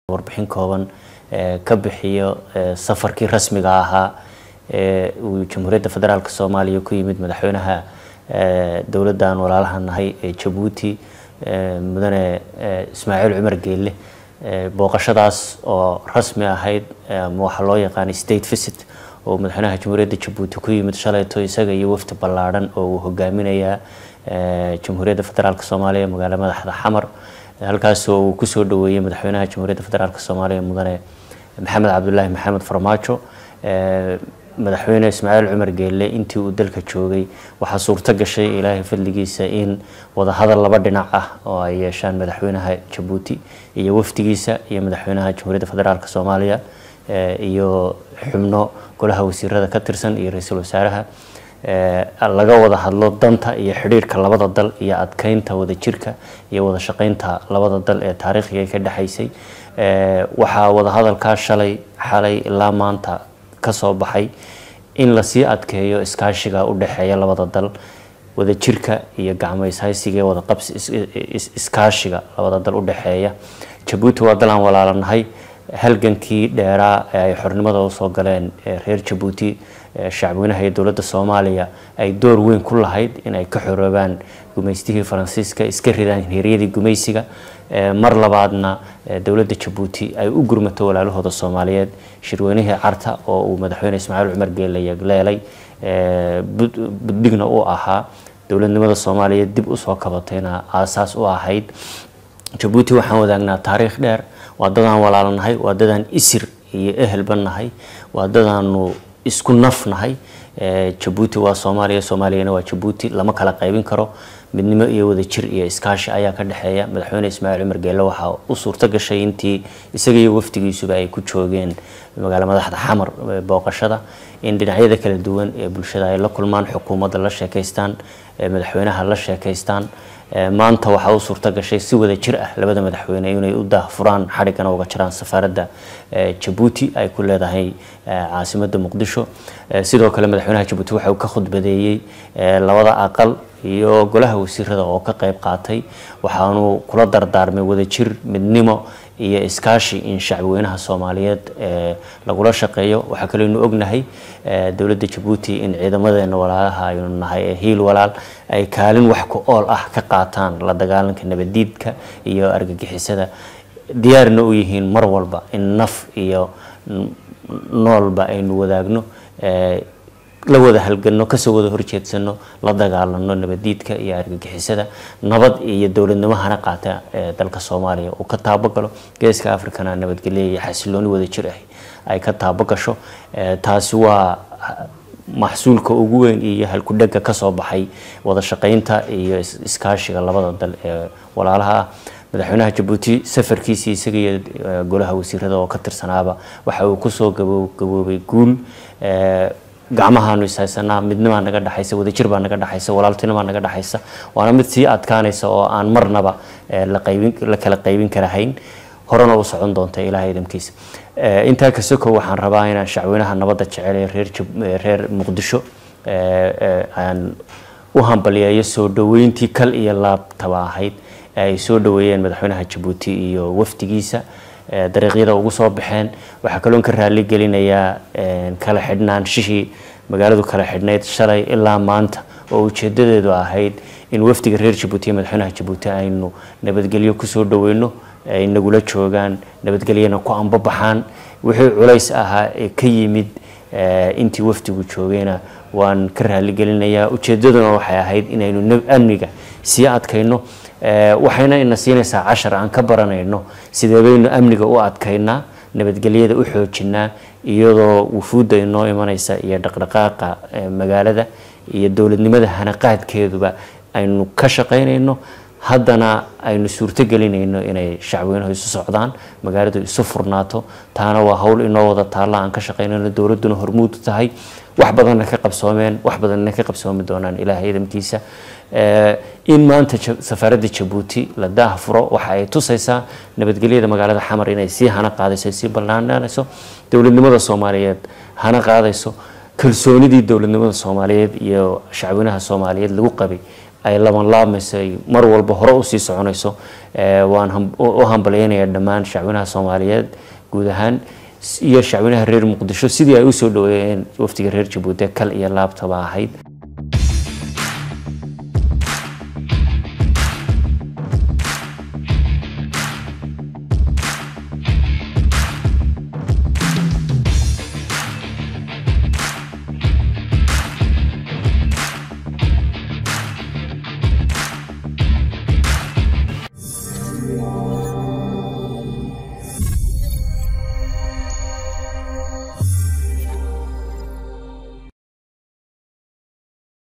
warbixin kooban ka bixiyo safarkii rasmiga ahaa ee uu jamhuuriyadda federaalk soomaaliya ku yimid madaxweynaha dowladdan walaalaha nahay ee jabuuti mudane ismaaciil cumar geelle booqashadaas oo rasmi ahayd ama waxaa loo yaqaanay state visit oo madaxweynaha jamhuuriyadda jabuuti ku yimid shalayto isaga iyo wafdi ballaadhan oo uu hogaaminayaa jamhuuriyadda federaalk soomaaliya magaalo madaxda xamar halkaasoo uu kusoo dhaweeyey madaxweynaha jamhuuriyadda federaalk soomaaliya mudane maxamed cabdulaahi maxamed farmaajo madaxweyne ismaaciil cumar geelle intii uu dalka joogay waxaa suurto gashay ilaahay fadligiisa in wadahadal laba dhinac ah oo ay yeeshaan madaxweynaha jabuuti iyo wafdigiisa iyo madaxweynaha jamhuuriyadda federaalk soomaaliya iyo xubno golaha wasiirada ka tirsan iyo ra-iisul wasaaraha laga wada hadlo danta iyo xidhiirka labada dal iyo adkeynta wadajirka iyo wada shaqeynta labada dal ee taariikhiga ka dhexaysay waxaa wadahadalkaa shalay xalay ilaa maanta kasoo baxay in lasii adkeeyo iskaashiga u dhexeeya labada dal wadajirka iyo gacmayshaysiga wada qabsi iskaashiga labada dal u dhexeeya jabuuti waa dal aan walaalanahay halgankii dheeraa ee ay xornimada usoo galeen reer jabuuti shacbweynaha iyo dowladda soomaaliya ay door weyn ku lahayd in ay ka xoroobaan gumaystihii faransiiska iska ridaan hiryadii gumaysiga mar labaadna dowladda jabuuti ay u gurmato walaalahooda soomaaliyeed shirweynihii carta oo uu madaxweyne ismaaciil cumar geelle yagleelay buddigna u ahaa dowladnimada soomaaliyeed dib usoo kabatayna aasaas u ahayd jabuuti waxaan wadaagnaa taariikh dheer waa dadaan walaalanahay waa dadaan isir iyo ehelba nahay waa dadaanu isku naf nahay jabuuti waa soomaaliya soomaaliyana waa jabuuti lama kala qaybin karo midnimo iyo wadajir iyo iskaashi ayaa ka dhexeeya madaxweyne ismaaciil cumar geelle waxaa u suurto gashay intii isaga iyo wafdigiisuba ay ku joogeen magaalo madaxda xamar booqashada in dhinacyada kala duwan ee bulshada ay la kulmaan xukuumadda la sheekaystaan madaxweynaha la sheekaystaan maanta waxaa u suurto gashay si wada jir ah labada madaxweyne inay u daahfuraan xadhiggana uga jiraan safaaradda jabuuti ay ku leedahay caasimadda muqdisho sidoo kale madaxweynaha jabuuti waxa uu ka khudbadeeyey labada aqal iyo golaha wasiirada oo ka qayb qaatay waxaanu kula dardaarmay wadajir midnimo iyo iskaashi in shacbweynaha soomaaliyeed lagula shaqeeyo waxaa kaleynu ognahay dowladda jabuuti in ciidamadeena walaalaha aynu nahay ee hiil walaal ay kaalin wax ku ool ah ka qaataan la dagaalanka nabadiidka iyo argagixisada diyaarna u yihiin mar walba in naf iyo noolba aynu wadaagno la wada halgano kasoo wada horjeedsano la dagaalano nabadiidka iyo argagixisada nabad iyo dowladnimo hana qaata ee dalka soomaaliya uu ka taabagalo geeska africana nabadgelyo iyo xasilooni wada jir ah ay ka taabagasho taasi waa maxsuulka ugu weyn iyo halkudhega kasoo baxay wada shaqeynta iyo iskaashiga labada dal ee walaalaha ah madaxweynaha jabuuti safarkiisii isaga iyo golaha wasiirada oo ka tirsanaaba waxa uu kusoo gaboobay guul gacmahaanu ishaysanaa midnimaa naga dhexaysa wadajir baa naga dhexaysa walaaltinimaa naga dhexaysa waana mid sii adkaanaysa oo aan marnaba la kala qaybin karahayn horena u socon doonta ilaah idamkiisa intaa kasoko waxaan rabaa inaan shacweynaha nabadda jecel ee reer muqdisho aan u hambaliyeeyo soo dhaweyntii kal iyo laabtaba ahayd ay soo dhaweeyeen madaxweynaha jabuuti iyo wafdigiisa dariiqyada ugu soo baxeen waxaa kaloon ka raali gelinayaa kala xidhnaanshihii magaaladu kala xidhnayd shalay ilaa maanta oo ujeedadeedu ahayd in wafdiga reer jabuuti iyo madaxweynaha jabuuti aynu nabadgelyo kusoo dhaweyno ay nagula joogaan nabadgelyana ku ambabaxaan wixii culays ahaa ee ka yimid intii wafdigu joogayna waan ka raaligelinayaa ujeedaduna waxay ahayd inaynu amniga sii adkayno waxayna ina siinaysaa cashar aan ka baranayno sidee baynu amniga u adkaynaa nabadgelyada u xoojinaa iyadoo wufuudda inoo imanaysa iyo dhaqdhaqaaqa magaalada iyo dowladnimada hanaqaadkeeduba aynu ka shaqaynayno haddana aynu suurto gelinayno inay shacweynuhu isu socdaan magaaladu isu furnaato taana waa howl inoo wada taalla aan ka shaqaynayno dowladduna hormuud tahay wax badanna ka qabsoomeen wax badanna ka qabsoomi doonaan ilaahay idamkiisa in maanta safaaradda jabuuti la daahfuro waxa ay tusaysaa nabadgelyada magaalada xamar inay sii hana qaadayso sii ballaananayso dowladnimada soomaaliyeed hana qaadayso kalsoonidii dowladnimada soomaaliyeed iyo shacweynaha soomaaliyeed lagu qabay ay laban laamayso ay mar walba hore usii soconayso waan u hambalyeynaya dhammaan shacwinaha soomaaliyeed guud ahaan iyo shacwinaha reer muqdisho sidii ay usoo dhaweeyeen wafdiga reer jabuuti kal iyo laabtaba ahayd